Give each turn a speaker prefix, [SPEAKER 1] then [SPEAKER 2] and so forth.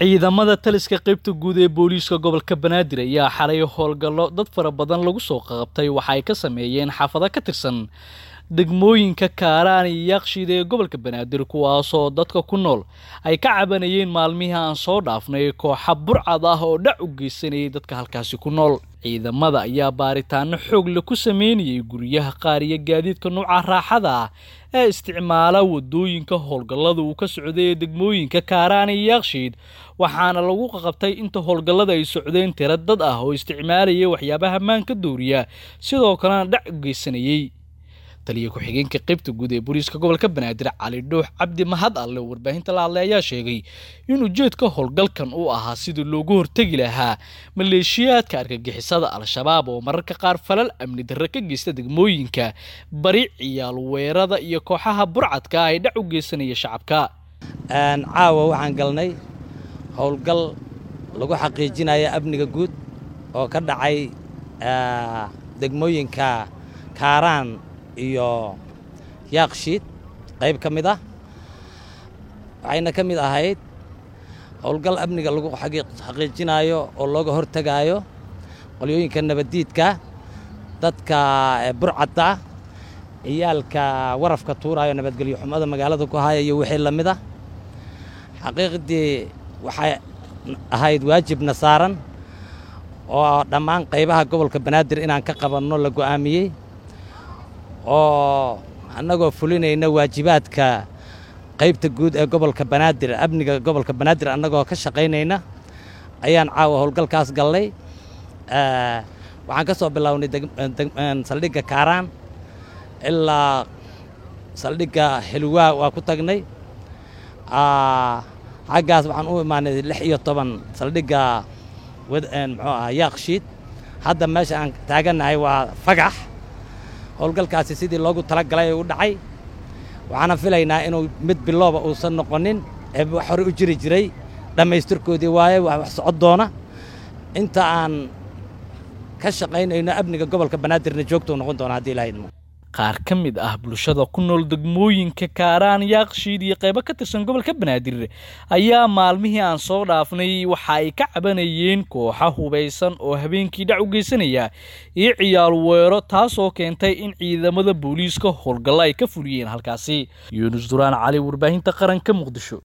[SPEAKER 1] ciidamada taliska qaybta guud ee booliiska gobolka banaadir ayaa xalay howlgallo dad fara badan lagu soo qabtay waxa ay ka sameeyeen xaafado ka tirsan degmooyinka kaaraan iyo yaaqshiid ee gobolka banaadir kuwaasoo dadka ku nool ay ka cabanayeen maalmihii aan soo dhaafnay kooxa burcad ah oo dhac u geysanayay dadka halkaasi ku nool ciidamada ayaa baaritaano xoogle ku sameynayay guryaha qaar iyo gaadiidka nuuca raaxada ah ee isticmaala wadooyinka howlgallada uu ka socday ee degmooyinka kaaraan iyo yaaqshiid waxaana lagu qaqabtay inta howlgallada ay socdeen tira dad ah oo isticmaalaya waxyaabaha maanka dooriya sidoo kalena dhac u geysanayey taliya ku-xigeenka qaybta guud ee booliiska gobolka banaadir cali dhuux cabdi mahad alle oo warbaahinta la hadlay ayaa sheegay in ujeedka howlgalkan uu ahaa sidii loogu hortegi lahaa maleeshiyaadka argagixisada al-shabaab oo mararka qaar falal amni darre ka geysta degmooyinka bari ciyaal weerada iyo kooxaha burcadka ah ay dhac u geysanaya shacabka
[SPEAKER 2] caawa waxaan galnay howlgal lagu xaqiijinaya amniga guud oo ka dhacay degmooyinka kaaraan iyo yaaqshiid qayb ka mid ah waxayna ka mid ahayd howlgal amniga lagu xaqiijinaayo oo looga hortegaayo qolyooyinka nabaddiidka dadka burcadda ciyaalka warafka tuuraayo nabadgelyo xumada magaalada ku haya iyo wixii la mid ah xaqiiqdii waxay ahayd waajibna saaran oo dhammaan qaybaha gobolka banaadir inaan ka qabanno la go'aamiyey oo annagoo fulinayna waajibaadka qaybta guud ee gobolka banaadir amniga gobolka banaadir annagoo ka shaqaynayna ayaan caawa howlgalkaas gallay waxaan ka soo bilownay saldhigga kaaraan ilaa saldhigga xilwaa waa ku tagnay xaggaas waxaan u imaanay lix iyo toban saldhigga muxuu aha yaaqshiid hadda meesha aan taagannahay waa fagax howlgalkaasi sidii loogu tala galay u dhacay waxaana filaynaa inuu mid bilooba uusan noqonin ee wax hore u jiri jiray dhammaystirkoodii waaye wax socod doona inta aan ka shaqaynayno amniga gobolka banaadirna joogtou noqon doona haddii ilaha idmo
[SPEAKER 1] qaar ka mid ah bulshada ku nool degmooyinka kaaraan yaaqshiid iyo qaybo ka tirsan gobolka banaadir ayaa maalmihii aan soo dhaafnay waxa ay ka cabanayeen kooxa hubaysan oo habeenkii dhac u geysanaya iyo ciyaal weero taasoo keentay in ciidamada booliiska howlgallo ay ka fuliyeen halkaasi yuunus duraan cali warbaahinta qaranka muqdisho